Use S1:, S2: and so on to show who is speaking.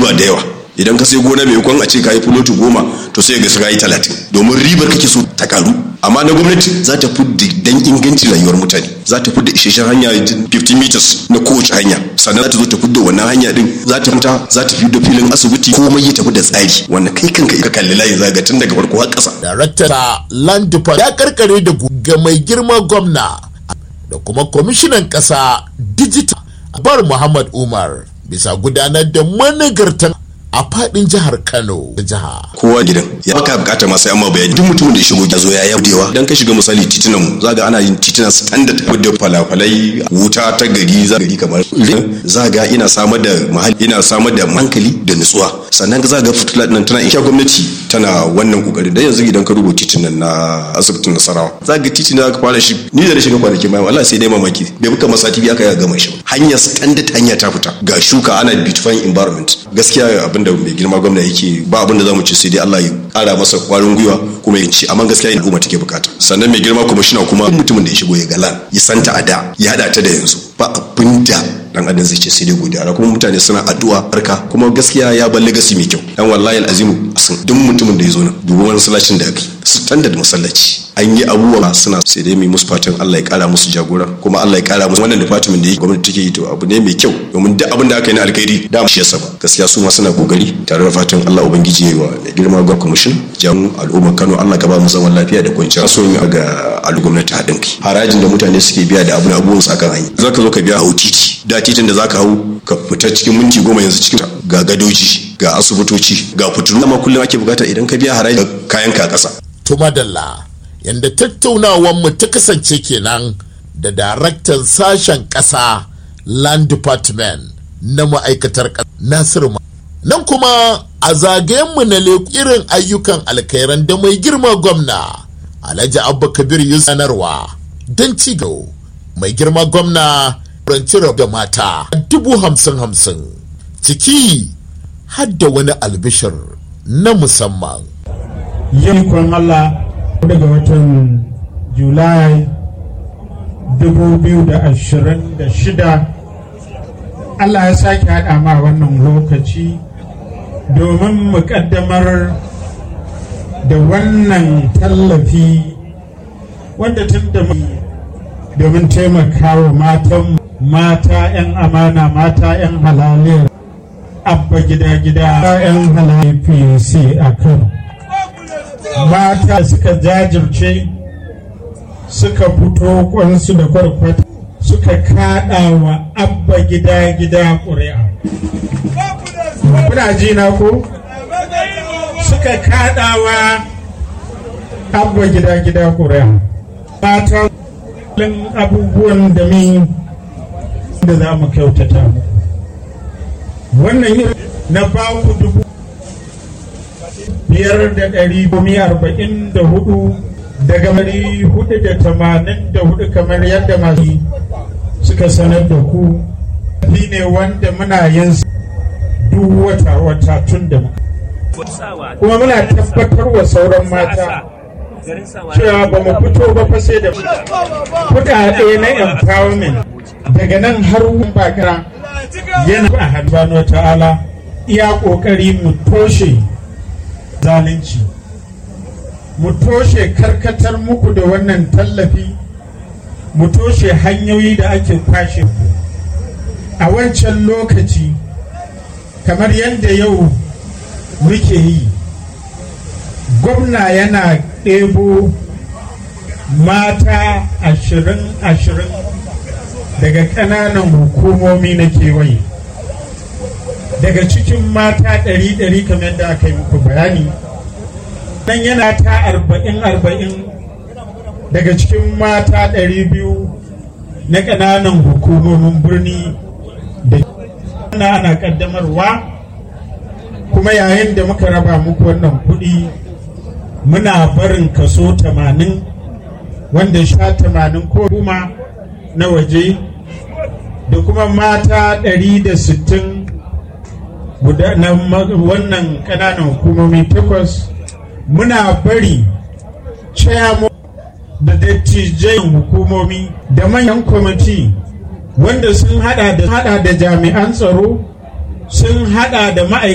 S1: riba da yawa idan ka sai gona mai kwan a ce ka yi fuloti goma to sai ga ka yi talatin domin ribar kake so ta karu amma na gwamnati za ta fudda dan ingancin rayuwar mutane za ta fudda isasshen hanya 50 meters na kowace hanya sannan za ta zo ta fudda wannan hanya din za ta fita za ta fidda filin asibiti komai ya tafi da tsari wannan kai kanka ka kalli layin zaga tun daga farko har ƙasa.
S2: Darakta Land ya karkare da ga mai girma gwamna da kuma kwamishinan ƙasa digital bar Muhammad Umar bisa gudanar da managartan a fadin jihar Kano da jiha.
S1: Kowa gidan ya baka bukata masu yamma bayani duk mutumin da ya shigo ya zo ya yabudewa dan ka shiga misali titunan mu zaga ana yin titunan standard da falafalai wuta ta gari za gari kamar zaga ina samar da mahalli ina samar da hankali da nutsuwa sannan ka zaga fitila nan tana insha gwamnati tana wannan kokari dan yanzu idan ka rubuta titunan na asibitin Nasarawa zaga titin da ka fara shi ni da na shiga kwanaki mai wallahi sai dai mamaki bai buka masa TV aka ya gama shi hanya standard hanya ta fita ga shuka ana beautifying environment gaskiya abin da mai girma gwamna yake ba abin da zamu ci sai dai Allah ya kara masa kwarin gwiwa kuma ya ci amma gaskiya al'umma take bukata sannan mai girma kuma shina kuma mutumin da ya shigo ya galan ya santa a da ya hada ta da yanzu ba abin da dan adam zai ce sai dai godiya kuma mutane suna addu'a barka kuma gaskiya ya bar legacy mai kyau dan wallahi alazimu asan duk mutumin da ya zo nan dubu wani masallacin da aka standard masallaci an yi abubuwa suna sai dai mai musu fatan Allah ya kara musu jagora kuma Allah ya kara musu wannan department da yake gwamnati take yi to abu ne mai kyau domin duk abin da aka yi na alkhairi da shi yasa ba gaskiya su ma suna kokari tare da fatan Allah ubangiji yayi wa da girma ga commission jan al'umma Kano Allah ka ba mu zaman lafiya da kwanciyar so yin ga al gwamnati hadin kai harajin da mutane suke biya da abun abubuwan su akan hanya zaka zo ka biya hau titi da titin da zaka hau ka fita cikin minti goma yanzu cikin ga gadoji ga asibitoci ga fitilu amma kullum ake bukata idan ka biya haraji kayan ka kasa
S2: to madalla yadda tattaunawanmu ta kasance kenan da daraktan sashen ƙasa land department na ma'aikatar ƙasa nasiru nan kuma a zagayenmu na irin ayyukan alkairan da mai girma gwamna alhaji abba kabir sanarwa don ci mai girma gwamna ranci da mata dubu hamsin hamsin ciki hadda wani albishir na musamman
S3: yankon Allah daga watan julai 2026 Allah ya sake haɗa ma wannan lokaci domin mu ƙaddamar da wannan tallafi wanda tun da domin taimakawa matan mata 'yan amana mata 'yan halaliyar abba gida-gida 'yan halaliyar pc a kano mata suka jajirce suka fito kwansu da kwarkwata suka kada wa abba gida gida ƙuri'a kuna ji na ko suka kada wa abba gida gida ƙuri'a mata abubuwan da min da za mu kyautata mu wannan yin na baku dubu biyar da ɗari gumi arba'in da hudu daga ɗari hudu da tamanin da hudu kamar yadda masu suka sanar da ku fi ne wanda muna yin duk wata wata tun da kuma muna tabbatar wa sauran mata cewa ba mu fito ba fa sai da kuɗaɗe na empowerment daga nan har bakira yana a hannu ta'ala iya ƙoƙari mu toshe zalunci mu toshe karkatar muku da wannan tallafi mu toshe hanyoyi da ake kwashe a wancan lokaci kamar yadda yau muke yi gwamna yana ɗebo mata ashirin ashirin daga ƙananan hukumomi na kewaye daga cikin mata ɗari ɗari kamar yadda aka yi muku bayani nan yana ta arba'in arba'in daga cikin mata ɗari biyu na ƙananan hukumomin birni da ana ana ƙaddamarwa kuma yayin da muka raba muku wannan kuɗi muna barin kaso tamanin wanda sha tamanin ko kuma na waje da kuma mata ɗari da sittin guda na wannan ƙananan hukumomi takwas muna bari chairman da dattijan hukumomi da manyan kwamiti wanda sun hada da jami'an tsaro sun hada da ma'aikata